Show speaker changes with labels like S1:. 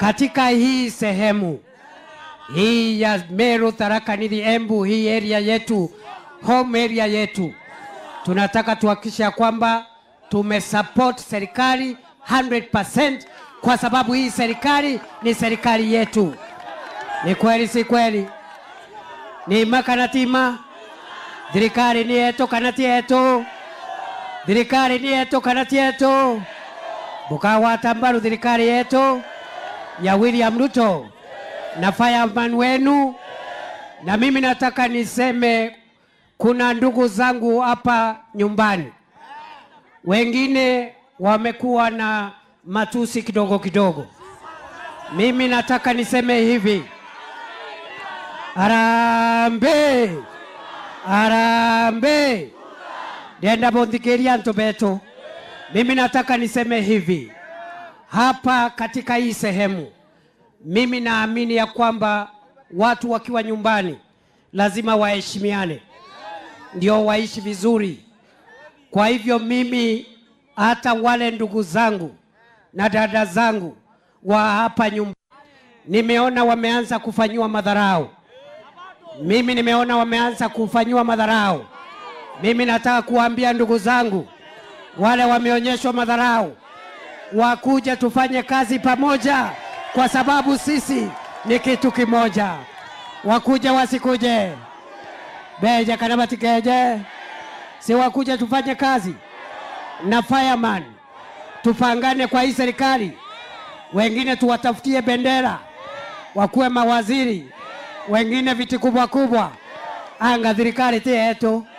S1: katika hii sehemu hii ya Meru, Tharaka Nithi, Embu, hii area yetu, home area yetu, tunataka tuhakikishe ya kwamba tumesupport serikali 100% kwa sababu hii serikali ni serikali yetu. Ni kweli si kweli? Nima kana tima thirikari ni yetu kana ti yetu thirikari ni yetu kana ti yetu mukawata mbaru thirikari yetu ya William Ruto na fireman wenu. Na mimi nataka niseme, kuna ndugu zangu hapa nyumbani wengine wamekuwa na matusi kidogo kidogo. Mimi nataka niseme hivi, arambe arambe ndenda bonthikiria ntu betu. Mimi nataka niseme hivi hapa katika hii sehemu, mimi naamini ya kwamba watu wakiwa nyumbani lazima waheshimiane, ndio waishi vizuri. Kwa hivyo mimi hata wale ndugu zangu na dada zangu wa hapa nyumbani nimeona wameanza kufanyiwa madharau. Mimi nimeona wameanza kufanyiwa madharau. Mimi nataka kuwaambia ndugu zangu wale wameonyeshwa madharau, wakuja tufanye kazi pamoja, kwa sababu sisi ni kitu kimoja. Wakuja wasikuje, beja kana batikeje, si wakuja tufanye kazi na fireman, tupangane kwa hii serikali. Wengine tuwatafutie bendera, wakuwe mawaziri, wengine viti kubwa kubwa. Anga thirikari ti yetu